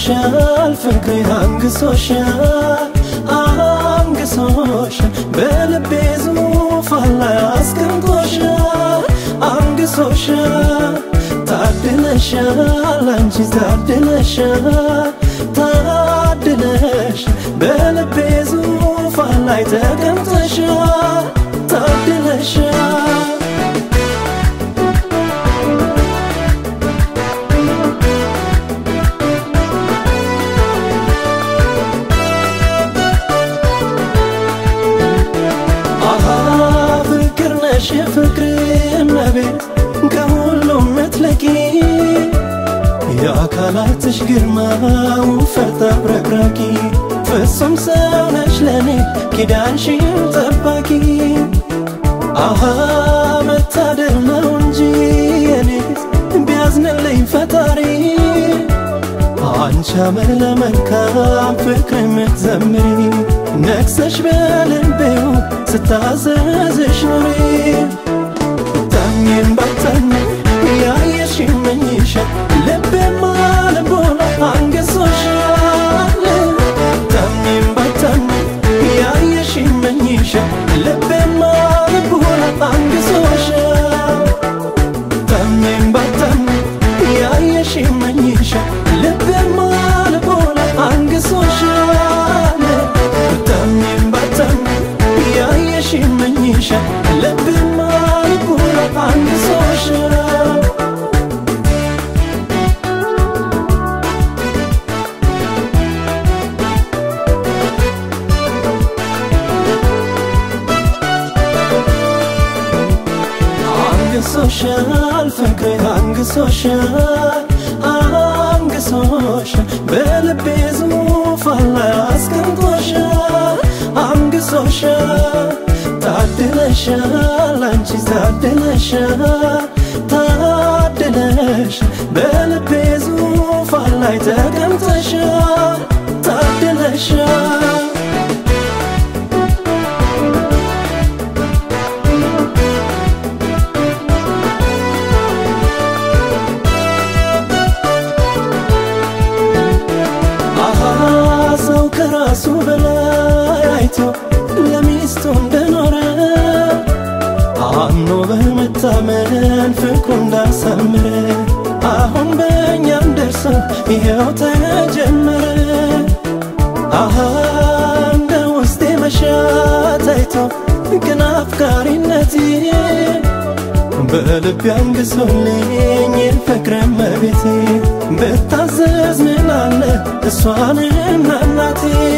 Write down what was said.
አንግሶሻል ፍቅሬ አንግሶሻል አንግሶሻል በልቤ ዙፋን ላይ አስቀምጦሻል አንግሶሻል ታድለሻል አንቺ ታድለሻል ታድለሽ በልቤ ዙፋን ላይ ተቀምጠሻል ታድለሻል አሃ ፍቅር ነሽ የፍቅር እመቤት ከሁሉም ምትለቂ የአካላትሽ ግርማ ውፈት አብረቅራቂ ፍጹም ሰው ነሽ ለኔ ኪዳንሽን ጠባቂ አሃ መታደል ነው እንጂ የኔ ቢያዝንልኝ ፈጣሪ አንቺ አመለ መልካም ፍቅር የምትዘምሪ ነግሰሽ በልቤው ስታዘዝሽ ኑሪ ታሜን ባታሜ ያየሽ ይመኝሻል ልቤማ ልቦና አንገሶሻል ታሜን ባታሜ ያየሽ ይመኝሻል ልቤማ ልቦና አንገሶሻል ታሜን ባታሜ ያየሽ ይመኝሻል ልቤማ ልቦና አንገሶሻል ታሜን ባታሜ ያየሽ ይመኝሻል ልቤማ ልቦና አንገሶሻል አንግሶሻል ፍቅሬ አንግሶሻል አንግሶሻል በልቤ ዙፋን ላይ አስቀምጦሻል አንግሶሻል ታድለሻል አንቺ ታድለሻል ታድለሽ በልቤ ዙፋን ላይ ተቀምጠሻል ታድለሻል አሃ ሰው ከራሱ በላይ አይቶ ለሚስቱ እንደኖረ አምኖ በመታመን ፍቅሩ እንዳሳምረ አሁን በእኛም ደርሶ ይኸው ተጀመረ። አሃ እንደ ውስጤ መሻት አይቶ ግን አፍቃሪነቴ በልቤ አንግሶልኝ ፍቅረ መቤቴ ብታዘዝ ምን አለ እሷንና እናቴ